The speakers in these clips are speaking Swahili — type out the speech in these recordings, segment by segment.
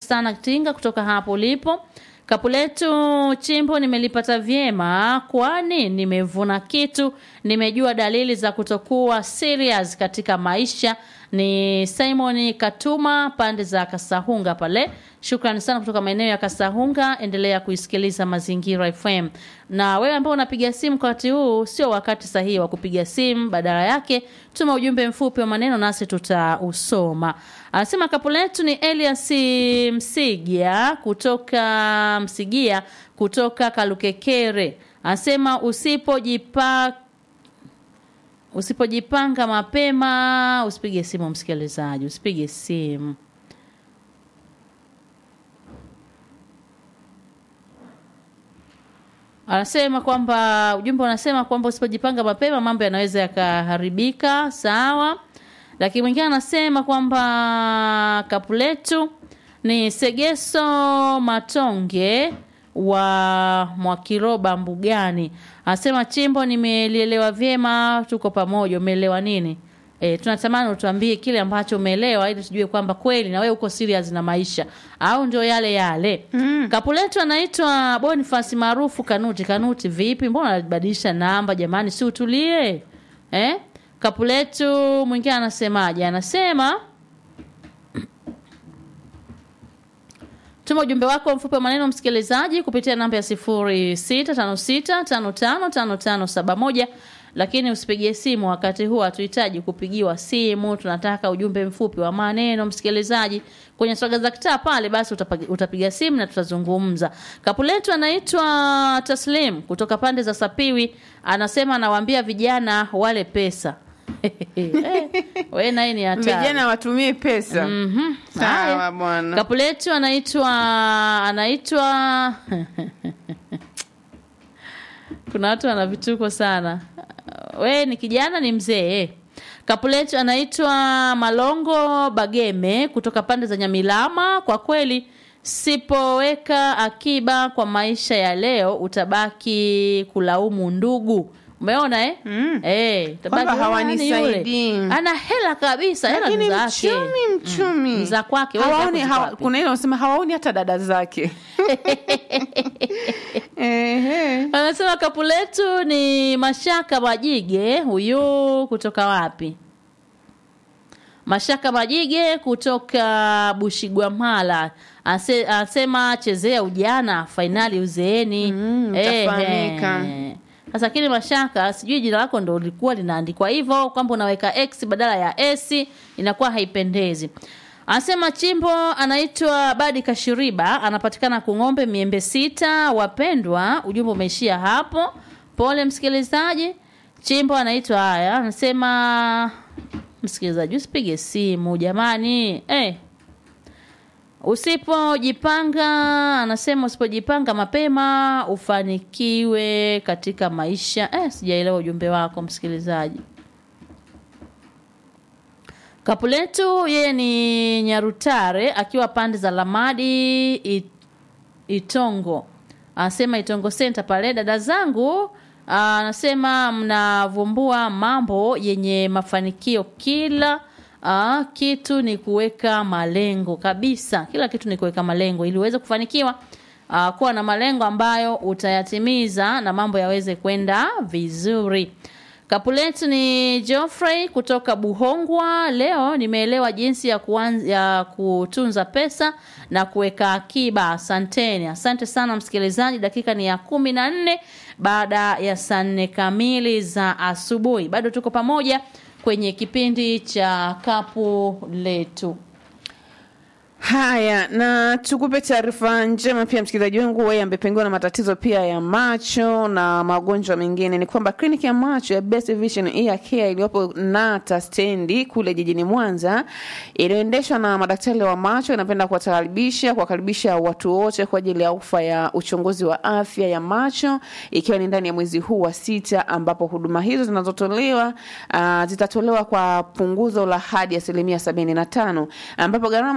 sana Tinga kutoka hapo ulipo. Kapu letu chimbo nimelipata vyema, kwani nimevuna kitu, nimejua dalili za kutokuwa serious katika maisha. Ni Simon Katuma pande za Kasahunga pale. Shukrani sana kutoka maeneo ya Kasahunga. Endelea kuisikiliza Mazingira FM. Na wewe ambao unapiga simu kwa wakati huu, sio wakati sahihi wa kupiga simu, badala yake tuma ujumbe mfupi wa maneno nasi tutausoma. Anasema kapu letu ni Elias Msigia kutoka Msigia kutoka Kalukekere. Anasema usipojipa usipojipanga mapema usipige simu msikilizaji, usipige simu. Anasema kwamba ujumbe unasema kwamba usipojipanga mapema mambo yanaweza yakaharibika, sawa. Lakini mwingine anasema kwamba kapu letu ni Segeso Matonge wa Mwakiroba Mbugani. Anasema chimbo, nimelielewa vyema, tuko pamoja. Umeelewa nini? E, tunatamani utuambie kile ambacho umeelewa ili tujue kwamba kweli na wewe uko serious na maisha au ndio yale yale. Mm. Kapu letu anaitwa Boniface maarufu Kanuti. Kanuti vipi? Mbona anabadilisha namba jamani, si utulie? Eh? Kapu letu mwingine anasemaje? Anasema Tuma ujumbe wako mfupi wa maneno msikilizaji kupitia namba ya 0656555571 lakini usipigie simu wakati huu, hatuhitaji kupigiwa simu. Tunataka ujumbe mfupi wa maneno msikilizaji, kwenye swaga za kitaa pale, basi utapiga, utapiga simu na tutazungumza. Kapu letu anaitwa Taslim kutoka pande za Sapiwi, anasema anawaambia vijana wale pesa we naye ni hatari. Vijana watumie pesa. Mhm. Sawa Haya. bwana. Kapu letu anaitwa anaitwa kuna watu wana vituko sana. We ni kijana ni mzee. Kapu letu anaitwa Malongo Bageme kutoka pande za Nyamilama. Kwa kweli sipoweka akiba kwa maisha ya leo utabaki kulaumu ndugu. Umeona eh? Mm. Eh, utabaki, Kwamba "Ah, nani yule? hawanisaidii." Ana hela kabisa, hela Lakini ni zake. mchumi mchumi Ni za kwake, wewe hawaoni, zako ziko hawa, wapi? kuna ile wanasema hawaoni hata dada zake Ehe. Anasema kapu letu ni Mashaka Majige, huyu kutoka wapi? Mashaka Majige kutoka Bushigwamala. Ase- Anasema chezea ujana, fainali uzeeni. Mm, Ehe. utafahamika. Sasa lakini Mashaka, sijui jina lako ndo lilikuwa linaandikwa hivyo kwamba unaweka X badala ya S, inakuwa haipendezi. Anasema chimbo anaitwa Badi Kashiriba, anapatikana Kung'ombe Miembe Sita. Wapendwa, ujumbe umeishia hapo. Pole msikilizaji. Chimbo anaitwa haya, anasema msikilizaji, usipige simu jamani, eh. Usipojipanga, anasema usipojipanga mapema ufanikiwe katika maisha. Eh, sijaelewa ujumbe wako msikilizaji. Kapu letu yeye ni Nyarutare akiwa pande za Lamadi It- Itongo. Anasema Itongo Center pale dada zangu ah, anasema mnavumbua mambo yenye mafanikio kila ah, kitu ni kuweka malengo kabisa. Kila kitu ni kuweka malengo ili uweze kufanikiwa. Uh, kuwa na malengo ambayo utayatimiza na mambo yaweze kwenda vizuri. Kapu letu ni Geoffrey kutoka Buhongwa. Leo nimeelewa jinsi ya, kuanza, ya kutunza pesa na kuweka akiba. Asanteni, asante sana msikilizaji. Dakika ni ya kumi na nne baada ya saa nne kamili za asubuhi. Bado tuko pamoja kwenye kipindi cha kapu letu. Haya, na tukupe taarifa njema pia msikilizaji wangu wewe ambaye pengine na matatizo pia ya macho na magonjwa mengine, ni kwamba kliniki ya macho ya Best Vision Ear Care iliyopo Nata stendi kule jijini Mwanza inayoendeshwa na madaktari wa macho inapenda kuwakaribisha kuwakaribisha watu wote kwa ajili ya ofa ya uchunguzi wa afya ya macho ikiwa ni ndani ya mwezi huu wa sita, ambapo huduma hizo zinazotolewa uh, zitatolewa kwa punguzo la hadi asilimia sabini na tano ambapo gharama za kufu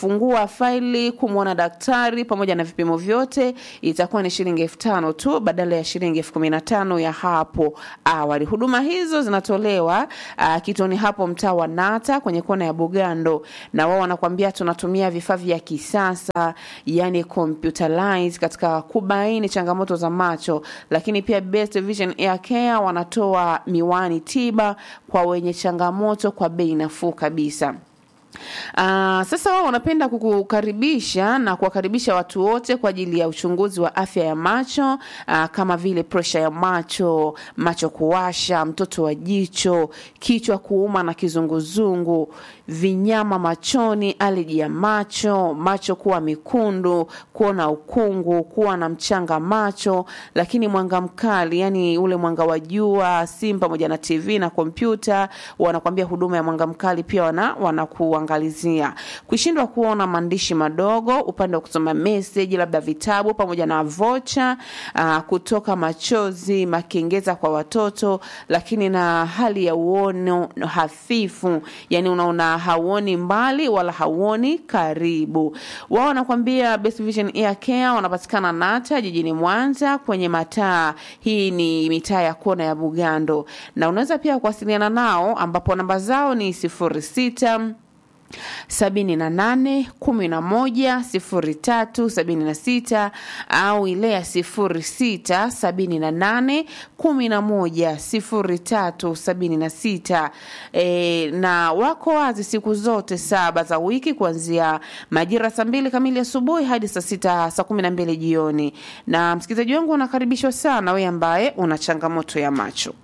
kufungua faili, kumwona daktari pamoja na vipimo vyote itakuwa ni shilingi elfu tano tu badala ya shilingi elfu kumi na tano ya hapo awali. Huduma hizo zinatolewa uh, kituoni hapo mtaa wa Nata kwenye kona ya Bugando, na wao wanakuambia tunatumia vifaa vya kisasa yani computerized katika kubaini changamoto za macho, lakini pia Best Vision Air Care wanatoa miwani tiba kwa wenye changamoto kwa bei nafuu kabisa. Uh, sasa wao wanapenda kukukaribisha na kuwakaribisha watu wote kwa ajili ya uchunguzi wa afya ya macho uh, kama vile presha ya macho, macho kuwasha, mtoto wa jicho, kichwa kuuma na kizunguzungu, vinyama machoni, aleji ya macho, macho kuwa mekundu, kuona ukungu, kuwa na mchanga macho, lakini mwanga mkali, yani ule mwanga wa jua, simu pamoja na TV na kompyuta, wanakwambia huduma ya mwanga mkali pia wana wanakuangalizia. Kushindwa kuona maandishi madogo, upande wa kusoma message, labda vitabu pamoja na vocha, uh, kutoka machozi, makengeza kwa watoto, lakini na hali ya uono hafifu, yani unaona hauoni mbali wala hauoni karibu. Wao wanakwambia Best Vision Ear Care wanapatikana Nata jijini Mwanza kwenye mataa. Hii ni mitaa ya kona ya Bugando, na unaweza pia kuwasiliana nao ambapo namba zao ni sifuri sita sabini na nane kumi na moja sifuri tatu sabini na sita au ile ya sifuri sita sabini na nane kumi na moja sifuri tatu sabini na sita e, na wako wazi siku zote saba za wiki kuanzia majira saa mbili kamili asubuhi hadi saa sita saa kumi na mbili jioni na msikilizaji wangu unakaribishwa sana wewe ambaye una changamoto ya macho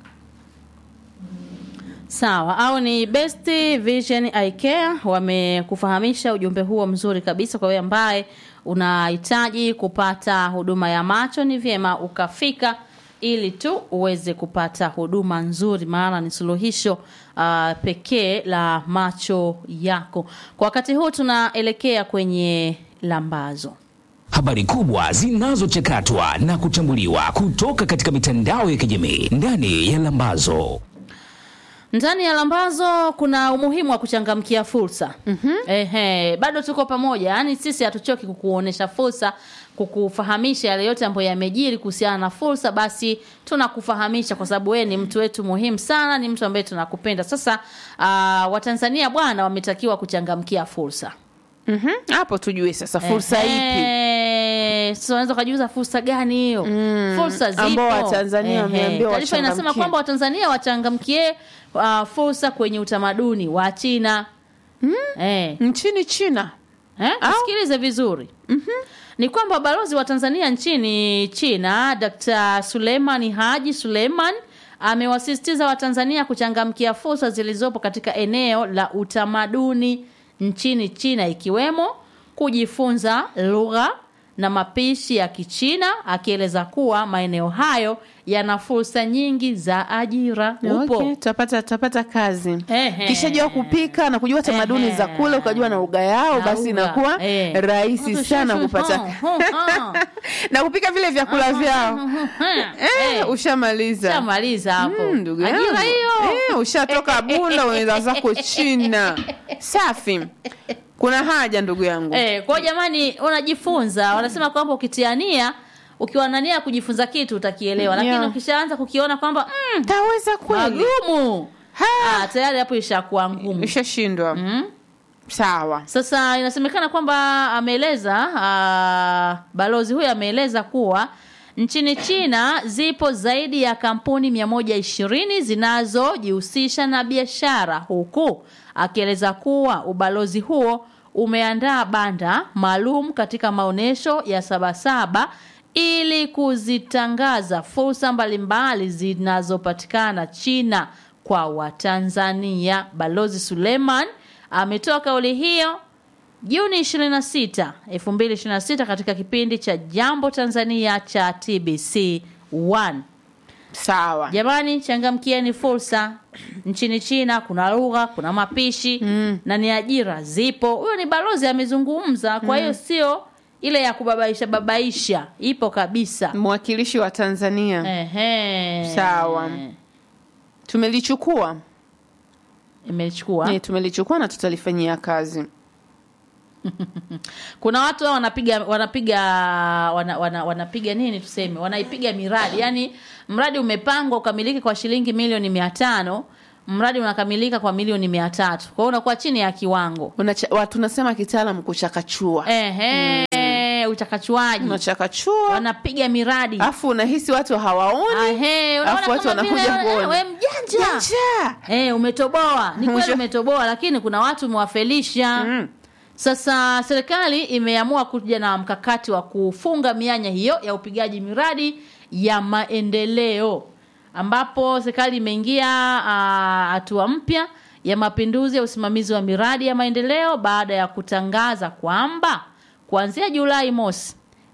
Sawa, au ni Best Vision Eye Care wamekufahamisha ujumbe huo mzuri kabisa kwa wewe ambaye unahitaji kupata huduma ya macho, ni vyema ukafika ili tu uweze kupata huduma nzuri, maana ni suluhisho uh, pekee la macho yako. Kwa wakati huu tunaelekea kwenye lambazo. Habari kubwa zinazochakatwa na kuchambuliwa kutoka katika mitandao ya kijamii ndani ya Lambazo. Ndani ya lambazo kuna umuhimu wa kuchangamkia fursa. mm-hmm. Ehe, bado tuko pamoja, yaani sisi hatuchoki kukuonesha fursa, kukufahamisha yale yote ambayo yamejiri kuhusiana na fursa, basi tunakufahamisha kwa sababu wewe ni mtu wetu muhimu sana, ni mtu ambaye tunakupenda. Sasa uh, Watanzania bwana wametakiwa kuchangamkia fursa. Mhm, hapo tujue sasa fursa ipi Ehe, Sasa unaweza ukajiuza fursa gani hiyo? Fursa zipo. ambao Watanzania Ehe, wameambiwa Taarifa inasema wachangamkie. kwamba Watanzania wachangamkie uh, fursa kwenye utamaduni wa China. Eh. nchini China. Eh? Au? Sikilize vizuri. Ni kwamba balozi wa Tanzania nchini China, Dr. Suleiman Haji Suleiman amewasisitiza Watanzania kuchangamkia fursa zilizopo katika eneo la utamaduni nchini China ikiwemo kujifunza lugha na mapishi ya Kichina akieleza kuwa maeneo hayo yana fursa nyingi za ajira. Upo. Okay, tutapata tutapata kazi. Ehe. Kishajua kupika na kujua tamaduni Ehe. za kule ukajua na lugha yao, Na basi lugha. inakuwa Eh. rahisi Mtu sana shushu, kupata ho, ho, ho. na kupika vile vyakula vyao. Eh, Eh, ushamaliza. Shamaliza hapo. Mm, ndugu yangu. Ajira hiyo. Eh, ushatoka Bunda unaenda zako China. Safi. Kuna haja ndugu yangu. Eh, kwa hiyo jamani unajifunza. Wanasema kwamba ukitiania ukiwa na nia ya kujifunza kitu utakielewa, lakini Yeah. ukishaanza kukiona kwamba mm, Taweza kweli. magumu Ha. ah, tayari hapo ishakuwa ngumu. Ushashindwa. Mm. Sawa. Sasa inasemekana kwamba ameeleza ah, balozi huyo ameeleza kuwa nchini China zipo zaidi ya kampuni 120 zinazojihusisha na biashara huku akieleza kuwa ubalozi huo umeandaa banda maalum katika maonyesho ya Sabasaba ili kuzitangaza fursa mbalimbali zinazopatikana China kwa Watanzania. Balozi Suleiman ametoa kauli hiyo Juni 26, 2026 katika kipindi cha Jambo Tanzania cha TBC 1. Sawa. Jamani, changamkieni fursa. Nchini China kuna lugha, kuna mapishi na ni ajira zipo. Huyo ni balozi amezungumza, kwa hiyo sio ile ya kubabaisha babaisha, ipo kabisa. Mwakilishi wa Tanzania. Ehe. Sawa. Tumelichukua. Imechukua. Eh, tumelichukua na tutalifanyia kazi. kuna watu hao wanapiga wanapiga wana, wana, wanapiga nini tuseme wanaipiga miradi yaani mradi umepangwa ukamilike kwa shilingi milioni mia tano mradi unakamilika kwa milioni mia tatu kwa hiyo unakuwa chini ya kiwango Unacha, wa- tunasema kitaalam kuchakachua ehe uchakachuaji unachakachua wanapiga miradi alafu unahisi watu hawaoni Ahe, unaona Alafu watu kama vile wanakuja wewe- kuona. wewe mjanja Janja. Eh, umetoboa. Ni kweli Mwisho- umetoboa lakini kuna watu umewafelisha. Mm. Sasa serikali imeamua kuja na mkakati wa kufunga mianya hiyo ya upigaji miradi ya maendeleo ambapo serikali imeingia ah, hatua mpya ya mapinduzi ya usimamizi wa miradi ya maendeleo baada ya kutangaza kwamba kuanzia Julai mosi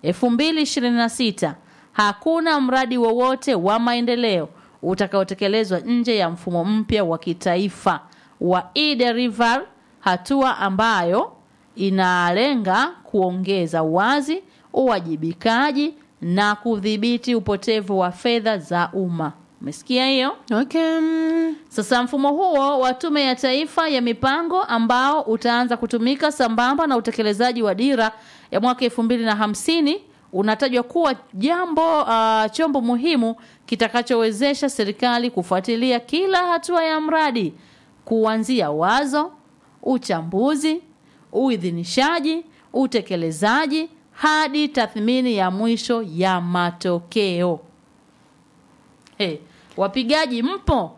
2026 hakuna mradi wowote wa maendeleo utakaotekelezwa nje ya mfumo mpya wa kitaifa wa e-delivery, hatua ambayo inalenga kuongeza uwazi, uwajibikaji na kudhibiti upotevu wa fedha za umma. Umesikia hiyo? okay. mm. Sasa mfumo huo wa Tume ya Taifa ya Mipango ambao utaanza kutumika sambamba na utekelezaji wa dira ya mwaka elfu mbili na hamsini unatajwa kuwa jambo uh, chombo muhimu kitakachowezesha serikali kufuatilia kila hatua ya mradi kuanzia wazo, uchambuzi, uidhinishaji, utekelezaji hadi tathmini ya mwisho ya matokeo. Hey, wapigaji mpo?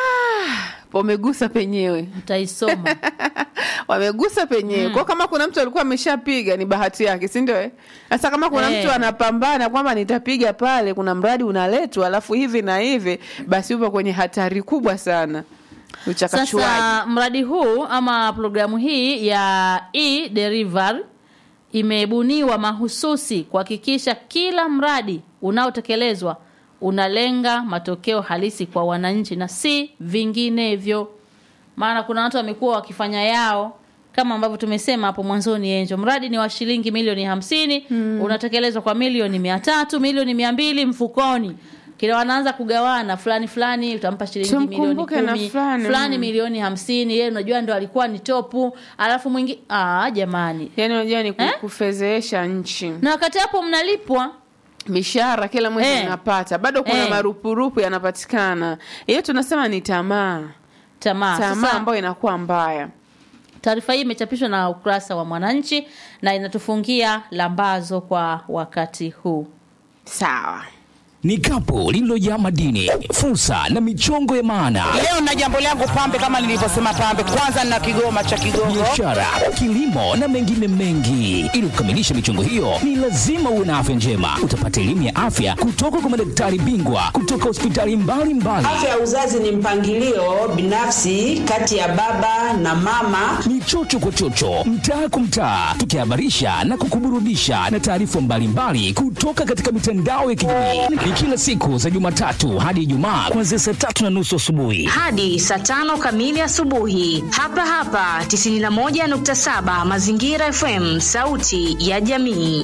wamegusa penyewe mtaisoma wamegusa penyewe kwa kama kuna mtu alikuwa ameshapiga ni bahati yake si ndio eh? sasa kama kuna Eh. mtu anapambana kwamba nitapiga pale kuna mradi unaletwa alafu hivi na hivi basi upo kwenye hatari kubwa sana uchakachuaji sasa mradi huu ama programu hii ya e delivery imebuniwa mahususi kuhakikisha kila mradi unaotekelezwa unalenga matokeo halisi kwa wananchi na si vinginevyo maana kuna watu wamekuwa wakifanya yao kama ambavyo tumesema hapo mwanzoni enjo mradi ni wa shilingi milioni hamsini unatekelezwa kwa milioni mia tatu milioni mia mbili mfukoni kila wanaanza kugawana fulani fulani utampa shilingi milioni Tumkumbuke na kumi fulani, fulani mm. milioni hamsini yeye unajua ndo alikuwa ni topu alafu mwingi ah jamani yaani unajua ni ku- Eh? kufezeesha nchi na wakati hapo mnalipwa mishahara kila mwezi Eh. unapata bado kuna Eh. marupurupu yanapatikana hiyo tunasema ni tamaa tamaa tamaa sasa ambayo inakuwa mbaya taarifa hii imechapishwa na ukurasa wa mwananchi na inatufungia lambazo kwa wakati huu sawa Ni kapu lililojaa madini, fursa na michongo ya maana, Leo na jambo langu pambe, kama nilivyosema pambe, kwanza na kigoma cha Kigongo. biashara, kilimo na mengine mengi. Ili kukamilisha michongo hiyo, ni lazima uwe na afya njema. Utapata elimu ya afya kutoka kwa madaktari bingwa kutoka hospitali mbalimbali. Afya ya uzazi ni mpangilio binafsi kati ya baba na mama. ni chocho kwa chocho, mtaa kwa mtaa, tukihabarisha na kukuburudisha na taarifa mbalimbali kutoka katika mitandao ya kijamii. Ni kila siku za Jumatatu hadi Ijumaa kuanzia saa tatu na nusu asubuhi. hadi saa tano kamili asubuhi hapa hapa 91.7 Mazingira FM, sauti ya jamii.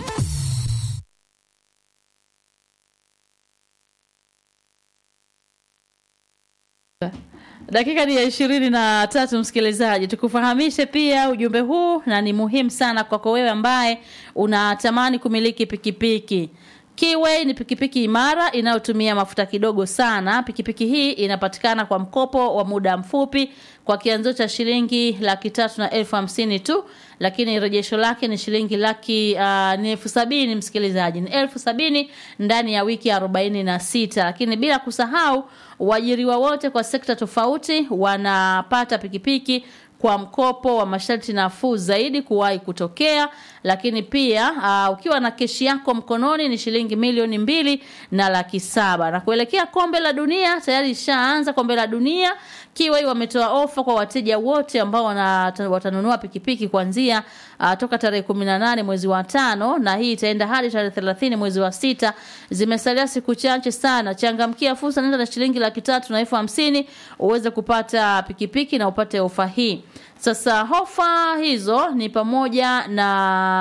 dakika ni ya ishirini na tatu msikilizaji tukufahamishe pia ujumbe huu na ni muhimu sana kwako wewe ambaye unatamani kumiliki pikipiki Kiway ni pikipiki imara inayotumia mafuta kidogo sana. Pikipiki hii inapatikana kwa mkopo wa muda mfupi kwa kianzo cha shilingi laki tatu na elfu hamsini tu, lakini rejesho lake ni shilingi laki uh, ni elfu sabini msikilizaji, ni elfu sabini ndani ya wiki arobaini na sita. Lakini bila kusahau waajiriwa wote kwa sekta tofauti wanapata pikipiki kwa mkopo wa masharti nafuu zaidi kuwahi kutokea lakini pia uh, ukiwa na keshi yako mkononi ni shilingi milioni mbili na laki saba na kuelekea kombe la dunia tayari ishaanza kombe la dunia kiwai wametoa ofa kwa wateja wote ambao wana, watanunua pikipiki kuanzia uh, toka tarehe kumi na nane mwezi wa tano na hii itaenda hadi tarehe thelathini mwezi wa sita zimesalia siku chache sana changamkia fursa nenda na shilingi laki tatu na elfu hamsini uweze kupata pikipiki na upate ofa hii sasa hofa hizo ni pamoja na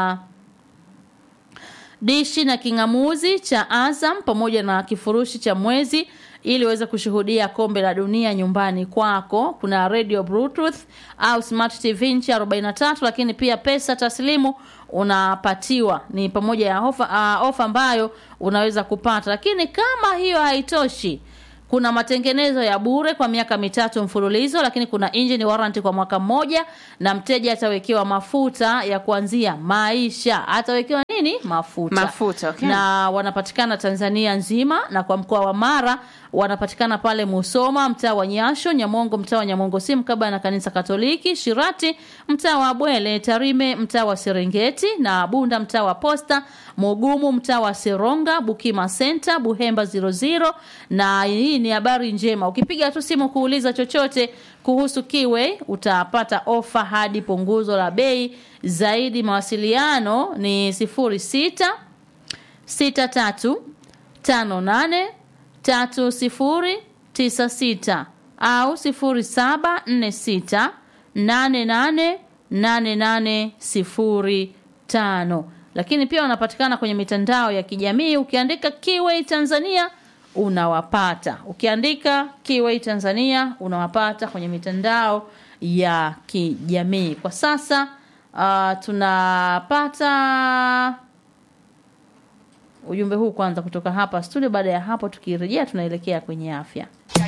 dishi na kingamuzi cha Azam pamoja na kifurushi cha mwezi ili uweze kushuhudia kombe la dunia nyumbani kwako. Kuna radio bluetooth au smart tv inchi 43, lakini pia pesa taslimu unapatiwa ni pamoja ya ofa, uh, ofa ambayo unaweza kupata. Lakini kama hiyo haitoshi kuna matengenezo ya bure kwa miaka mitatu mfululizo, lakini kuna engine warranty kwa mwaka mmoja, na mteja atawekewa mafuta ya kuanzia maisha. Atawekewa nini? Mafuta. Mafuta, okay. Na wanapatikana Tanzania nzima, na kwa mkoa wa Mara wanapatikana pale Musoma, mtaa wa Nyasho, Nyamongo, mtaa wa Nyamongo si mkabala na kanisa Katoliki, Shirati, mtaa wa Bwele, Tarime, mtaa wa Serengeti, na Bunda, mtaa wa Posta, Mugumu, mtaa wa Seronga, Bukima Center, Buhemba 00. Na hii ni habari njema, ukipiga tu simu kuuliza chochote kuhusu Kiway utapata ofa hadi punguzo la bei zaidi. Mawasiliano ni 06 63 58 3096 au 0746 888805. Lakini pia wanapatikana kwenye mitandao ya kijamii. Ukiandika Kiway Tanzania unawapata, ukiandika Kiway Tanzania unawapata kwenye mitandao ya kijamii. Kwa sasa uh, tunapata ujumbe huu kwanza kutoka hapa studio. Baada ya hapo, tukirejea tunaelekea kwenye afya.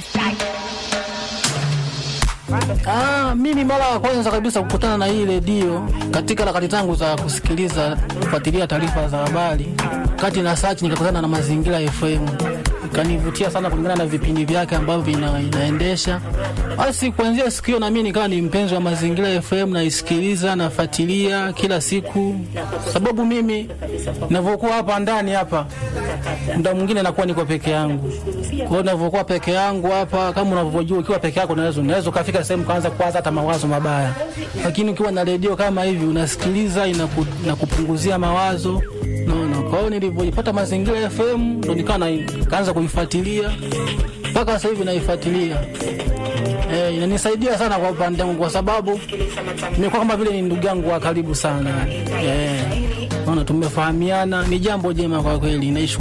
Ah, mimi mara ya kwanza kabisa kukutana na hii redio katika harakati zangu za kusikiliza kufuatilia taarifa za habari, kati na search nikakutana na Mazingira FM, ikanivutia sana kulingana na vipindi vyake ambavyo ina, inaendesha. Basi kuanzia siku hiyo na mimi nikawa ni mpenzi wa Mazingira FM, naisikiliza nafuatilia kila siku, sababu mimi ninavyokuwa hapa ndani hapa muda mwingine nakuwa niko peke yangu. Kwa hiyo ninavyokuwa peke yangu hapa, kama unavyojua, ukiwa peke yako unaweza unaweza ukafika sehemu kaanza kuwaza hata mawazo mabaya, lakini ukiwa na redio kama hivi unasikiliza, inaku, inakupunguzia mawazo naona. Kwa hiyo nilivyojipata Mazingira FM ndo nikawa na kaanza kuifuatilia mpaka sasa hivi naifuatilia. Eh, inanisaidia sana kwa upande wangu kwa sababu nimekuwa kama vile ni ndugu yangu wa karibu sana. Eh, naona tumefahamiana, ni jambo jema kwa kweli. Naish